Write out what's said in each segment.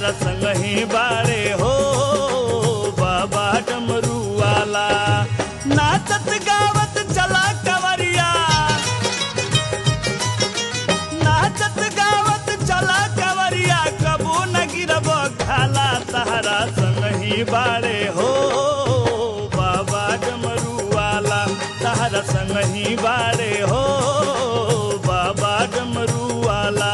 तहरा संग ही बाड़े हो बाबा डमरू वाला नाचत गावत चला कवरिया नाचत गावत चला कवरिया कबो न गिरब खाला तहरा संग ही बाड़े हो बाबा डमरू वाला तहरा संग ही बाड़े हो बाबा डमरू वाला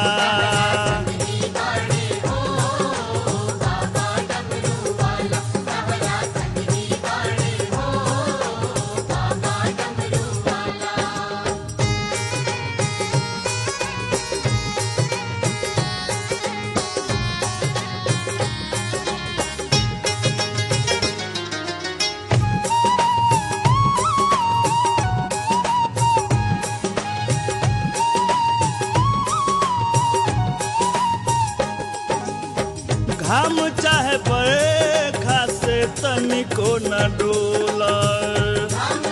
घाम चाहे बरखा से तनिको न डोलर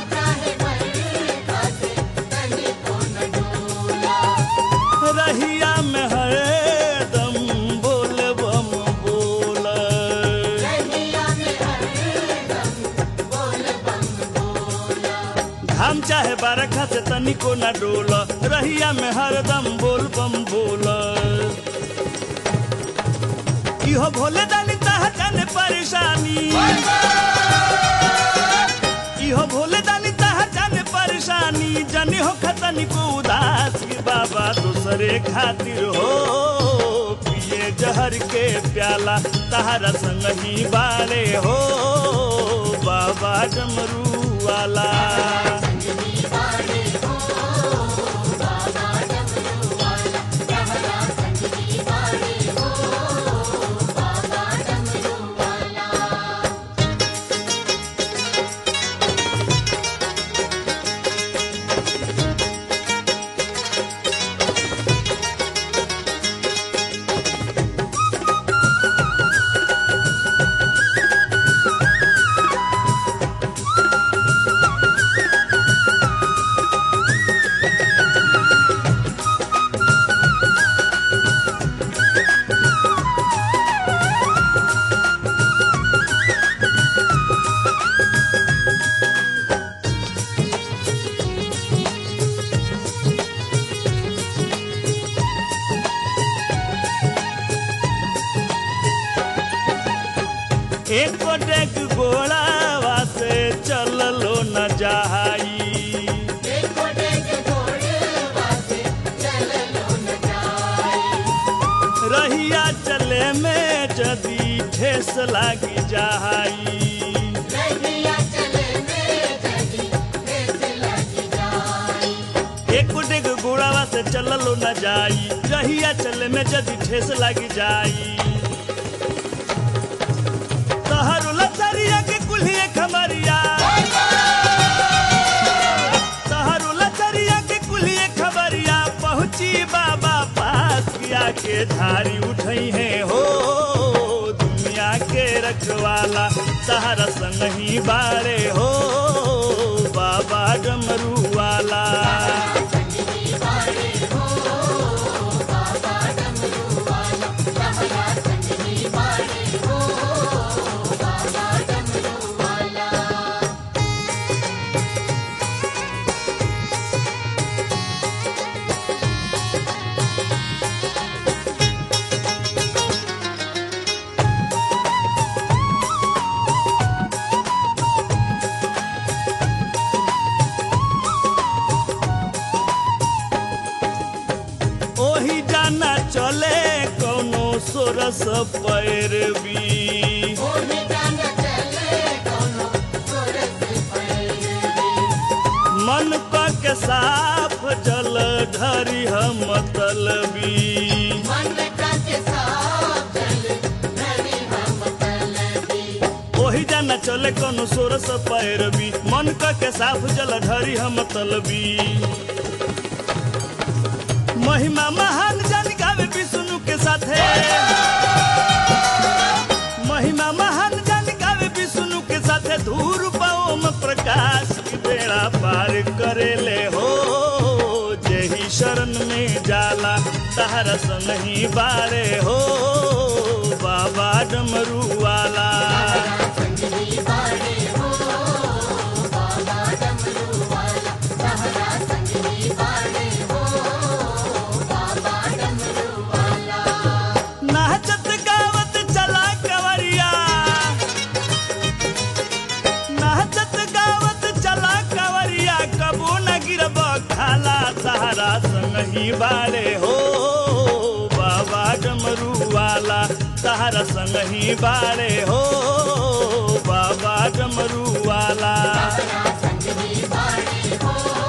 रहिया में हरदम बोल बम बोलर घाम चाहे बरखा से तनिको न डोल रहिया में हरदम बोल बम बोल इहो भोले दानी तह जाने परेशानी इहो भोले दानी तह जाने परेशानी जनी हो खतनी को उदास की बाबा दूसरे खातिर हो पिए जहर के प्याला तहरा संग ही बाड़े हो बाबा डमरू वाला एक डेक गोड़ावा से चललो न जाई रहिया चले में जदी ठेस लागी जाई एक डेग गोड़ावा से चललो न जाई रहिया चले में जदी ठेस लागी जाई तहरो लचरिया के कुल्हिए खमरिया तहरो लचरिया के कुल्हिए खबरिया पहुंची बाबा पास किया के धारी उठई है हो दुनिया के रखवाला सहारा संग ही बाड़े हो बाबा डमरू वाला ओही जाना चले कोनो सोरस पैरवी मन क के साफ जल ढरी हम तलबी ओही जाना चले कोनो सोरस पैरवी मन क के साफ जल ढरी हम तलबी महिमा महान जन गावे विष्णु के साथे महिमा महान जन गावे विष्णु के साथे धूर ओम प्रकाश की बेड़ा पार करेले हो जेही शरण में जाला तहरा नहीं बारे हो बाबा वाला तहरा संग ही बाड़े हो बाबा डमरू वाला संगी बाड़े हो